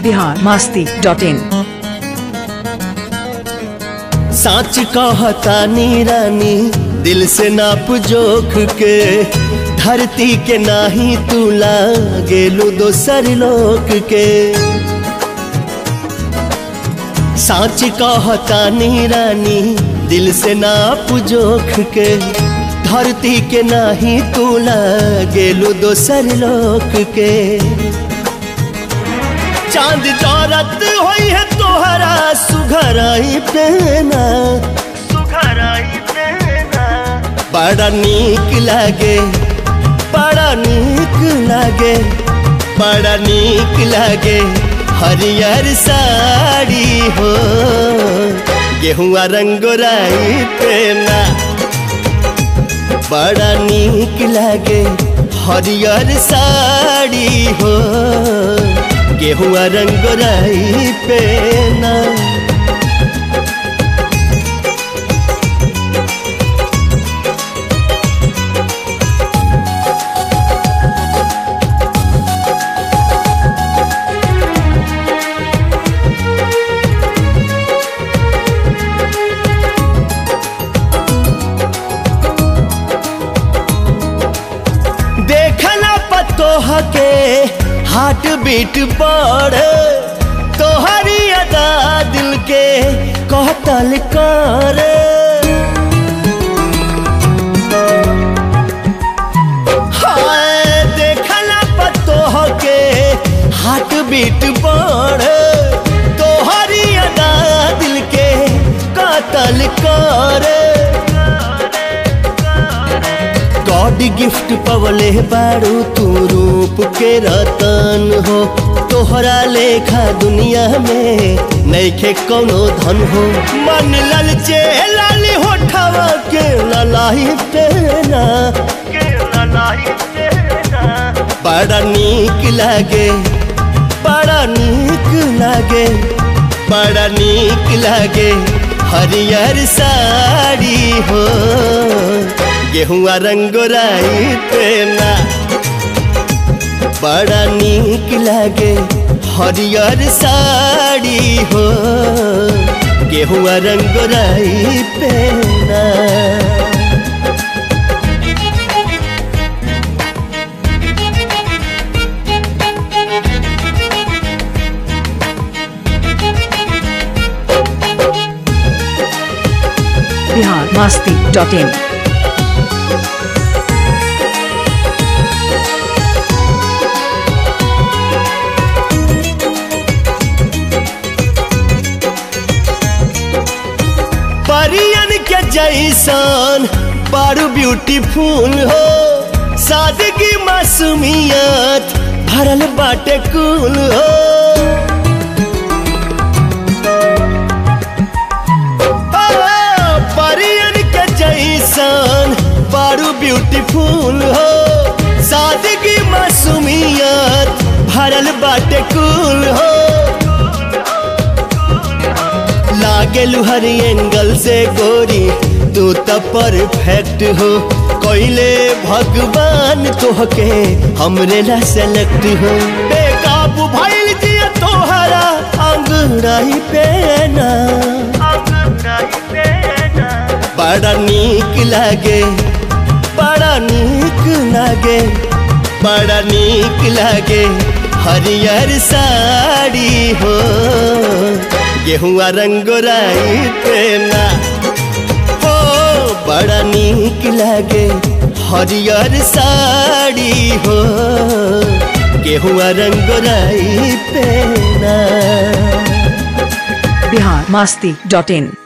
Bihar Masti dot in साच कहतानी रानी दिल से नाप जोख के धरती के नाही तू लागेलू दोसर लोक के साच कहतानी रानी दिल से नाप जोख के धरती के नाही तू लागेलू दोसर लोक के चांद जौरत होई है तोहरा सुघराई पेना सुघराई पेना बड़ा नीक लागे बड़ा नीक लागे बड़ा नीक लागे हरियर साड़ी हो गेहुआ रंगोराई पेना बड़ा नीक लागे हरियर साड़ी हो गेहुआ रंगोराई पेना देखला पतोह के हार्ट बीट पड़ तोहरी अदा दिल के कहतल कर हाय देखला पतोह के हार्ट बीट पड़ तोहरी अदा दिल के कहतल कर गॉड गिफ्ट पवले बारू तू रूप के रतन हो तोहरा लेखा दुनिया में नैखे कोनो धन हो मन ललचे लाली होठवा के ललाई पेना के ललाई पेना बड़ा नीक लागे बड़ा नीक लागे बड़ा नीक लागे हरियर साड़ी हो गेहुआ रंगोराई पेना बड़ा नीक लागे हरियर साड़ी हो गेहुआ रंगोराई पेना बिहार मास्ती डॉट इन परियन के जैसन बड़ू ब्यूटीफुल हो सादगी मासूमियत भरल बाटे कुल हो ओ, परियन के जैसन बड़ू ब्यूटीफुल हो सादगी मासूमियत भरल बाटे कुल हो लागेलू हर एंगल से गोरी तू तो परफेक्ट हो कोइले भगवान तोहके हमरे ला सेलेक्ट हो बेकाबू भइल जिया तोहरा अंगड़ाई पेना बड़ा नीक लागे बड़ा नीक लागे बड़ा नीक लागे हरियर साड़ी हो गेहुआ रंगोराई पेना हो बड़ा नीक लागे हरियर साड़ी हो गेहुआ रंगोराई पेना बिहार मास्ती डॉट इन